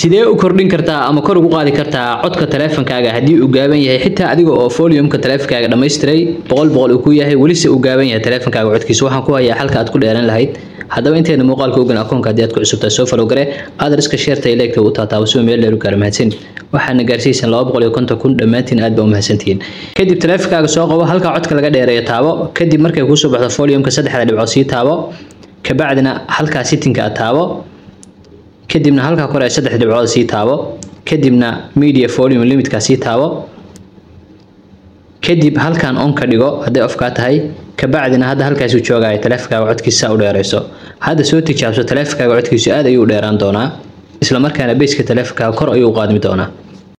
sidee u kordhin kartaa ama kor ugu qaadi kartaa codka taleefankaaga haddii uu gaaban yahay xitaa adiga oo foliumka taleefankaaga dhammaystiray boqol boqol uu ku yahay welise uu gaaban yahay taleefankaaga codkiisa waxaan ku hayaa xalka aad ku dheeran lahayd haddaba inteena muuqaalka ogan akoonka haddii aad ku cusubtaa soo falow gare adreska sheerta ee leegta u taataabo si meel dheer u gaara mahadsan waxaana gaarsiisan laba boqol iyo konton kun dhammaantiin aad baa u mahadsantihiin kadib taleefankaaga soo qabo halka codka laga dheereeyo taabo kadib markay kusoo baxdo foliumka saddexda dhibcood sii taabo kabacdina halkaa sittinka aad taabo kadibna halkaa kore saddex dhibcood sii taabo kadibna media volume limitkaa sii taabo kadib halkan on ka dhigo hadday ofkaa tahay kabacdina hadda halkaasuu joogaya taleefankaaga codkiisa u dheerayso hadda soo tijaabso taleefankaaga codkiisu aad ayuu u dheeraan doonaa isla markaana beyska taleefankaaga kor ayuu u qaadmi doonaa